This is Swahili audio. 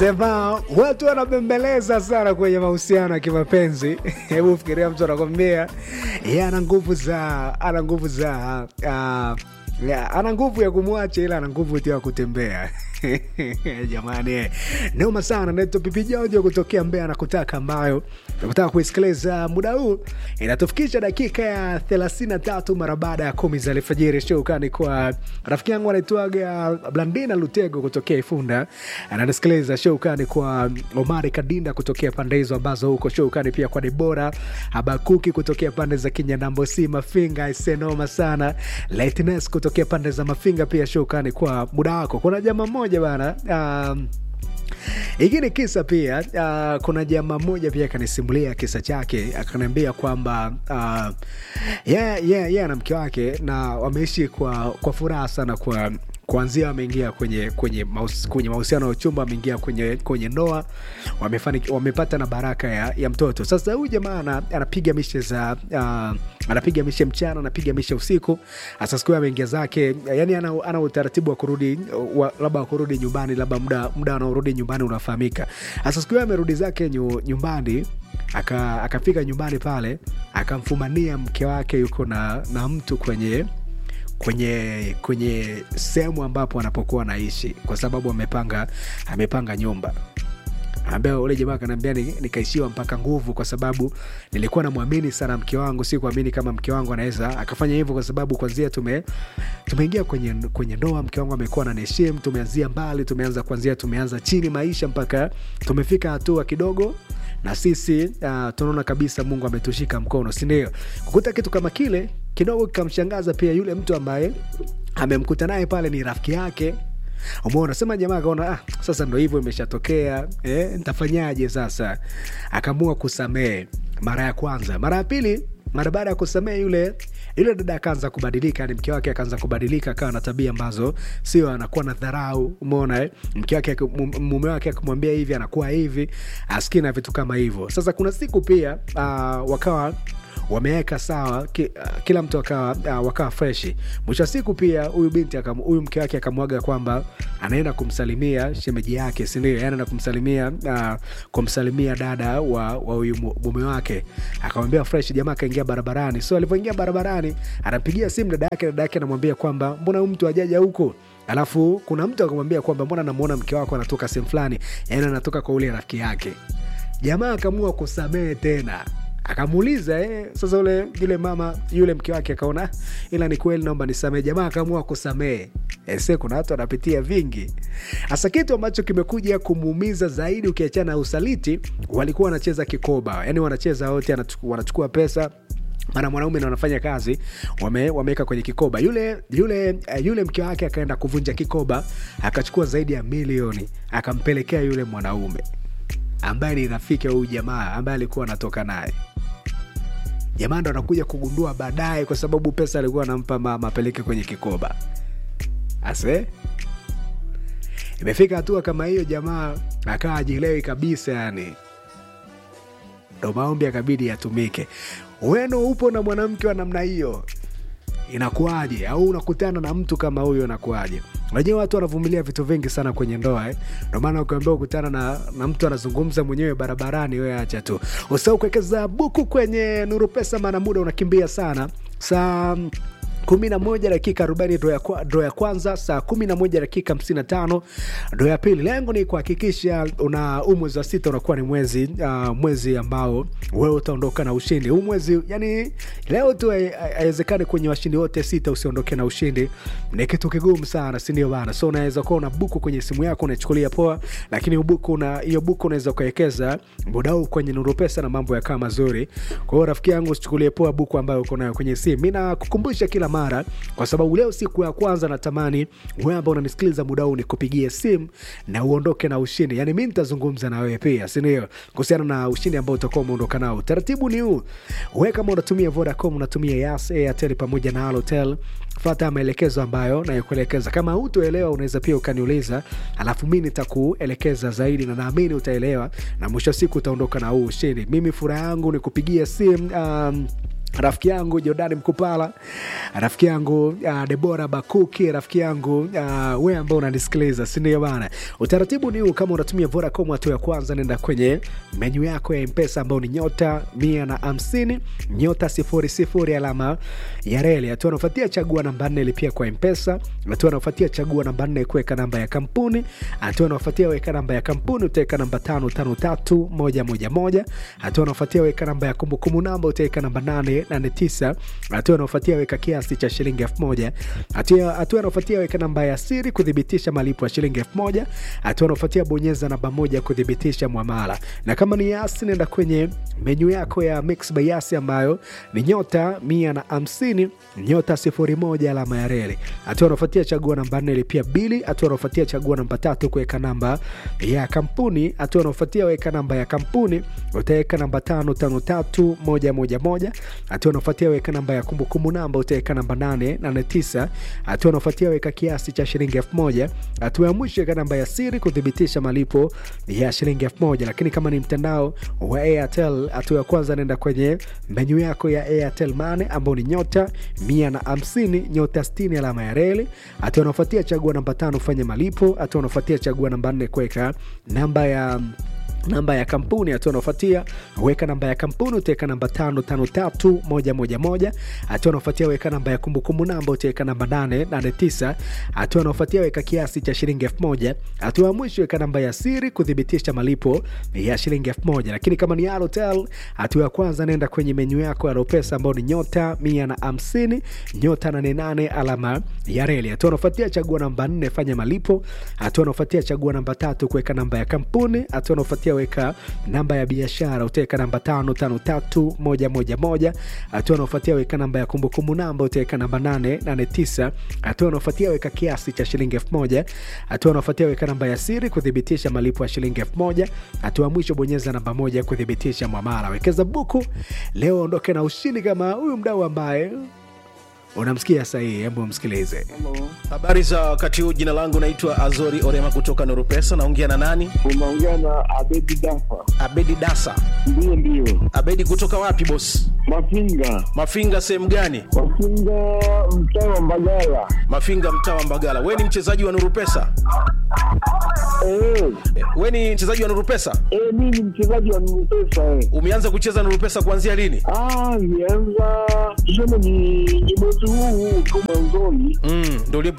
Sema watu wanabembeleza sana kwenye mahusiano ya kimapenzi. Hebu fikiria mtu anakwambia yeye ana nguvu za ana nguvu za uh, ya, ana nguvu ya kumwacha ila ana nguvu tu ya kutembea. Jamani, noma sana. Naitwa Pipi Jojo kutokea Mbeya na kutaka ambayo nakutaka kuisikiliza muda huu inatufikisha dakika ya 33 mara baada ya kumi za alfajiri. Shukrani kwa rafiki yangu anaitwaga Blandina Lutego kutokea Ifunda ananisikiliza. Shukrani kwa Omari Kadinda kutokea pande hizo ambazo huko. Shukrani pia kwa Debora Habakuki kutokea pande za Kinyanambosi Mafinga, isenoma sana. Lightness kutokea pande za Mafinga pia shukrani kwa muda wako. Kuna jamaa mmoja bana um, hiki ni kisa pia. Uh, kuna jamaa mmoja pia akanisimulia kisa chake, akaniambia kwamba uh, yeye yeah, yeah, na mke wake na wameishi kwa, kwa furaha sana kwa kuanzia wameingia kwenye kwenye maus, kwenye mahusiano ya uchumba, wameingia kwenye kwenye ndoa, wamefanikiwa, wamepata na baraka ya, ya mtoto. Sasa huyu jamaa anapiga mishe za uh, anapiga mishe mchana, anapiga mishe usiku. Sasa siku ameingia zake, yani ana, ana utaratibu wa kurudi wa, labda wa kurudi nyumbani, labda muda muda anaorudi nyumbani unafahamika. Sasa siku amerudi zake nyu, nyumbani aka akafika nyumbani pale akamfumania mke wake yuko na, na mtu kwenye kwenye kwenye sehemu ambapo anapokuwa anaishi kwa sababu amepanga amepanga nyumba ambia ule jamaa akaniambia nikaishiwa mpaka nguvu kwa sababu nilikuwa namwamini sana mke wangu si kuamini kama mke wangu anaweza akafanya hivyo kwa sababu kwanzia tume tumeingia kwenye kwenye ndoa mke wangu amekuwa naniheshimu tumeanzia mbali tumeanza kwanzia tumeanza chini maisha mpaka tumefika hatua kidogo na sisi uh, tunaona kabisa mungu ametushika mkono sindio kukuta kitu kama kile kidogo kikamshangaza pia yule mtu ambaye amemkuta naye pale ni rafiki yake umeona sema jamaa akaona ah, sasa ndo hivyo imeshatokea eh, ntafanyaje sasa akaamua kusamehe mara ya kwanza mara ya pili mara baada ya kusamehe yule yule dada akaanza kubadilika ni mke wake akaanza kubadilika akawa na tabia ambazo sio anakuwa na dharau umeona eh? mke wake mume wake akimwambia hivi anakuwa hivi askii na vitu kama hivyo sasa kuna siku pia uh, wakawa wameweka sawa ki, uh, kila mtu akawa uh, wakawa freshi mwisho wa siku pia huyu binti huyu mke wake akamwaga kwamba anaenda kumsalimia shemeji yake sindio yani anaenda kumsalimia uh, kumsalimia dada wa huyu mume wake akamwambia fresh jamaa akaingia barabarani so alivyoingia barabarani anapigia simu dada yake dada yake anamwambia kwamba mbona huyu mtu ajaja huko alafu kuna mtu akamwambia kwamba mbona namuona mke wako anatoka sehemu fulani yani anatoka kwa ule rafiki yake jamaa akaamua kusamehe tena akamuuliza eh, sasa ule yule mama yule mke wake akaona ila ni kweli naomba nisamehe jamaa akaamua kusamehe ese kuna watu wanapitia vingi hasa kitu ambacho kimekuja kumuumiza zaidi ukiachana na usaliti walikuwa wanacheza kikoba yani wanacheza wote wanachukua pesa maana mwanaume na wanafanya kazi wameweka wame kwenye kikoba yule yule yule mke wake akaenda kuvunja kikoba akachukua zaidi ya milioni akampelekea yule mwanaume ambaye ni rafiki wa huyu jamaa ambaye alikuwa anatoka naye jamaa ndo anakuja kugundua baadaye kwa sababu pesa alikuwa anampa mama apeleke kwenye kikoba ase imefika hatua kama hiyo jamaa akawa ajielewi kabisa yani ndo maombi akabidi yatumike weno upo na mwanamke wa namna hiyo inakuaje au unakutana na mtu kama huyo inakuaje unajua watu wanavumilia vitu vingi sana kwenye ndoa eh? ndomaana ukiambia ukutana na, na mtu anazungumza mwenyewe barabarani we acha tu usau kuwekeza buku kwenye nuru pesa maana muda unakimbia sana saa kumi na moja dakika arobaini dro ya kwanza saa kumi na moja dakika hamsini na tano dro ya pili lengo ni kuhakikisha una huu mwezi wa sita unakuwa ni mwezi uh, mwezi ambao wewe utaondoka na ushindi huu mwezi yani leo tu haiwezekani kwenye washindi wote sita usiondoke na ushindi ni kitu kigumu sana sindio bana so unaweza kuwa una buku kwenye simu yako unachukulia poa lakini buku na hiyo buku unaweza ukawekeza muda huu kwenye nuru pesa na mambo yakaa mazuri kwa hiyo rafiki yangu usichukulie poa buku ambayo uko nayo kwenye simu mi nakukumbusha kila mara kwa sababu leo siku ya kwanza natamani wewe ambao unanisikiliza muda huu nikupigie simu na uondoke na ushindi yaani mi nitazungumza na wewe pia sindio kuhusiana na ushindi ambao utakuwa umeondoka nao utaratibu ni huu we kama unatumia vodacom unatumia yas airtel pamoja na alotel fata maelekezo ambayo nayokuelekeza kama hutoelewa unaweza pia ukaniuliza alafu mi nitakuelekeza zaidi na naamini utaelewa na mwisho wa siku utaondoka na huu ushindi mimi furaha yangu ni kupigia simu um, rafiki yangu Jordani Mkupala, rafiki yangu uh, Debora Bakuki, rafiki yangu uh, we ambao unanisikiliza, si ndio bana? Utaratibu ni huu, kama unatumia Vodacom, hatua ya kwanza nenda kwenye menyu yako ya Mpesa ambao ni nyota mia na hamsini nyota sifuri sifuri alama ya reli. Hatua anafuatia chagua namba nne lipia kwa Mpesa. Hatua anafuatia chagua namba nne kuweka namba ya kampuni. Hatua anafuatia weka namba ya kampuni, utaweka namba tano tano tatu moja moja moja. Hatua anafuatia weka namba ya kumbukumbu namba, utaweka namba nane nane tisa. Hatua anafuatia weka kiasi cha shilingi elfu moja. Hatua hatua anafuatia weka namba ya siri kuthibitisha malipo ya shilingi elfu moja. Hatua anafuatia bonyeza namba moja kuthibitisha mwamala, na kama ni Yasi nenda kwenye menyu yako ya Mix by Yasi ambayo ni nyota mia na hamsini nyota sifuri moja alama ya reli. Hatua anafuatia chagua namba nne lipia bili. Hatua anafuatia chagua namba tatu kuweka namba ya kampuni. Hatua anafuatia weka namba ya kampuni, utaweka namba tano tano tatu moja moja moja. Hatua anafuatia weka namba ya kumbukumbu namba, utaweka namba nane nane tisa. Hatua anafuatia weka kiasi cha shilingi elfu moja. Hatua ya mwisho weka namba ya siri kuthibitisha malipo ya shilingi elfu moja. Lakini kama ni mtandao wa Airtel, hatua ya kwanza naenda kwenye menyu yako ya Airtel Money ambao ni nyota mia na hamsini nyota sitini alama ya reli. Hatua anafuatia chagua namba tano fanya malipo. Hatua anafuatia chagua namba nne kuweka namba ya namba ya kampuni. Hatua anaofuatia weka namba ya kampuni, utaweka namba tano tano tatu moja moja moja. Hatua anaofuatia weka namba ya kumbukumbu namba, utaweka namba nane nane tisa. Hatua anaofuatia weka kiasi cha shilingi elfu moja. Hatua ya mwisho weka namba ya siri kuthibitisha malipo ya shilingi elfu moja. Lakini kama ni Halotel, hatua ya kwanza nenda kwenye menyu yako ya Ropesa ambao ni nyota mia na hamsini nyota nane nane alama ya reli. Hatua anaofuatia chagua namba nne fanya malipo. Hatua anaofuatia chagua namba tatu kuweka namba ya kampuni. Hatua anaofuatia weka namba ya biashara utaweka namba tano tano tatu moja moja moja. Hatua anaofuatia weka namba ya kumbukumbu namba utaweka namba nane nane tisa. Hatua anaofuatia weka kiasi cha shilingi elfu moja. Hatua anaofuatia weka namba ya siri kuthibitisha malipo ya shilingi elfu moja. Hatua mwisho bonyeza namba moja kuthibitisha mwamala. Wekeza buku leo, ondoke na ushindi kama huyu mdau ambaye unamsikia sahihi. Hebu msikilize. Habari za wakati huu, jina langu naitwa Azori Orema kutoka Norupesa. Naongea na nani? Unaongea na Abedi Dafa. Abedi Dasa. Ndio, ndio. Abedi kutoka wapi boss? Mafinga, Mafinga sehemu gani? Mafinga, mtaa wa Mbagala. Mafinga mtaa wa Mbagala. We ni mchezaji wa Norupesa? Eh, Eh, We ni mchezaji wa Norupesa? eh, mimi ni mchezaji wa Mpesa eh. Umeanza kucheza Norupesa kuanzia lini? Ah, nianza tuseme ni, ni mwezi huu huu tu mwanzoni. Mm, ndio ulipo